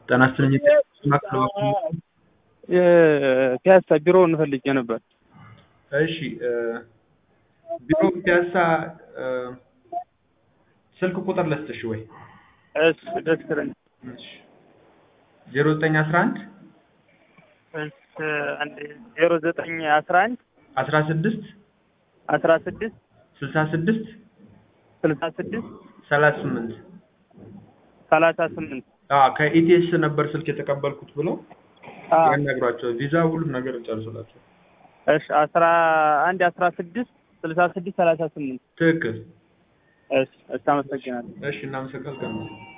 ጤና ይስጥልኝ የፒያሳ ቢሮውን ፈልጌ ነበር። እሺ እ ቢሮ ፒያሳ እ ስልክ ቁጥር ልስጥሽ ወይ? እሺ ደስ ይለኛል። እሺ ዜሮ ዘጠኝ አስራ አንድ እሺ አንድ ዜሮ ዘጠኝ አስራ አንድ አስራ ስድስት አስራ ስድስት ስልሳ ስድስት ስልሳ ስድስት ሰላሳ ስምንት ሰላሳ ስምንት አዎ ከኢቲኤስ ነበር ስልክ የተቀበልኩት ብለው አዎ። ያናግሯቸው ቪዛ ሁሉም ነገር ጨርሶላቸው እሺ አስራ አንድ አስራ ስድስት ስልሳ ስድስት ሰላሳ ስምንት ትክክል እሺ እሺ አመሰግናለሁ። እሺ እናመሰግናለን